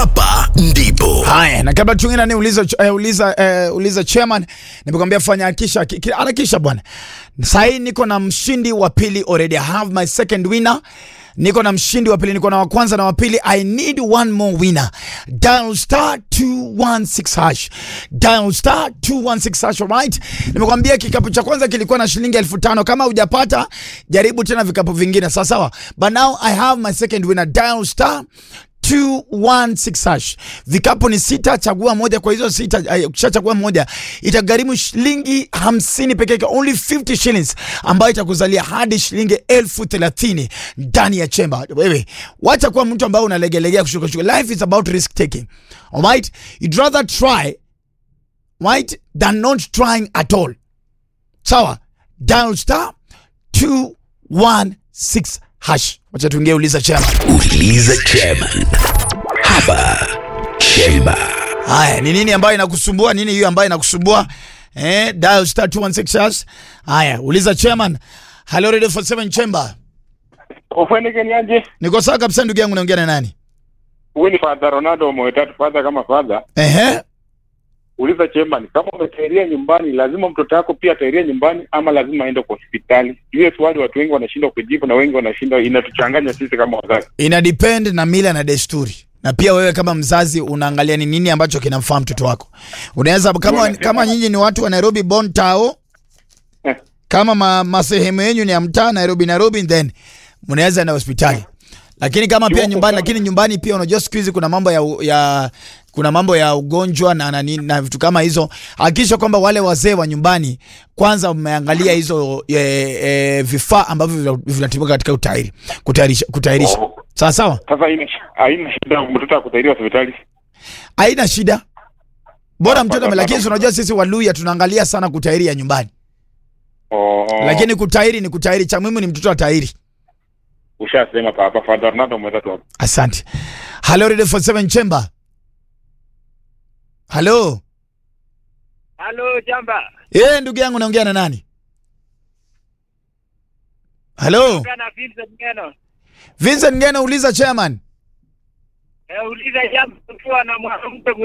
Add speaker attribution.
Speaker 1: hapa ndipo
Speaker 2: Haya, na kabla tuingine ni uliza uh, uliza uh, uliza chairman, nimekwambia fanya hakisha harakisha bwana. Sasa hii niko na mshindi wa pili already. I have my second winner. Niko na mshindi wa pili, niko na wa kwanza na wa pili. I need one more winner. Dial star 216 hash. Dial star 216 hash, alright? Nimekwambia kikapu cha kwanza kilikuwa na shilingi elfu tano. Kama hujapata, jaribu tena vikapu vingine, sawa sawa. But now I have my second winner. Dial star 216 hash. Vikapu ni sita, chagua moja. Kwa hizo sita, ay, ukishachagua moja itagharimu shilingi hamsini peke yake, only 50 shillings, ambayo itakuzalia hadi shilingi elfu thelathini ndani ya chemba. Wewe wacha kuwa mtu ambaye unalegelegea kushuka shuka. Life is about risk taking, alright? You'd rather try right than not trying at all. Sawa, dial star 216 hash. Wacha tuingie uliza chema.
Speaker 1: uliza chairman hapa chemba
Speaker 2: Haya, ni nini ambayo inakusumbua? Nini hiyo ambayo inakusumbua? Eh, dial star 216 hash. Haya, uliza chairman. Hello Radio 47 Chamber.
Speaker 3: Ufwenike ni aje?
Speaker 2: Niko sawa kabisa ndugu yangu, naongea na nani?
Speaker 3: Huyu ni Father Ronaldo mwetatu father kama father.
Speaker 2: Ehe.
Speaker 3: Uliza chairman, kama umetairia nyumbani, lazima mtoto wako pia atairia nyumbani ama lazima aende kwa hospitali? Hiyo swali watu wengi wanashindwa kujibu na wengi wanashindwa, inatuchanganya sisi kama wazazi.
Speaker 2: Ina depend na mila na desturi. Na pia wewe kama mzazi unaangalia ni nini ambacho kinamfaa mtoto wako. Unaweza kama
Speaker 3: Bwana,
Speaker 2: kama nyinyi ni watu wa Nairobi born tao,
Speaker 3: Eh.
Speaker 2: kama ma, masehemu yenu ni ya mtaa Nairobi Nairobi then mnaweza na hospitali. Lakini kama pia
Speaker 3: Kiwako
Speaker 2: nyumbani,
Speaker 3: sana.
Speaker 2: lakini nyumbani pia unajua siku hizi kuna mambo ya, u- ya kuna mambo ya ugonjwa na, na, na, na vitu kama hizo. Hakikisha kwamba wale wazee wa nyumbani kwanza mmeangalia hizo e, e, vifaa ambavyo vina- vinatumika katika utairi kutayarisha kutayarisha.
Speaker 3: Oh.
Speaker 2: Sawa sawa,
Speaker 3: Sasa haina haina shida mtoto akutairia hospitali.
Speaker 2: haina shida, bora
Speaker 3: Ah,
Speaker 2: mtoto
Speaker 3: bado-
Speaker 2: lakini
Speaker 3: bado.
Speaker 2: unajua sisi Waluya tunaangalia sana kutairi ya nyumbani,
Speaker 3: Oh, oh.
Speaker 2: lakini kutairi ni kutairi, cha muhimu ni mtoto atairi.
Speaker 3: ushasema papa Father Ronaldo mwetatu hapo.
Speaker 2: Asante. Hello Radio 47 Chamber. Hello.
Speaker 4: Halo Jamba,
Speaker 2: Eh, ndugu yangu naongea na nani? Hello.
Speaker 4: kana Vincent Ngeno.
Speaker 2: Vincent Ngena uliza chairman.
Speaker 4: Eh, uliza Jamba ukiwa na mwanamke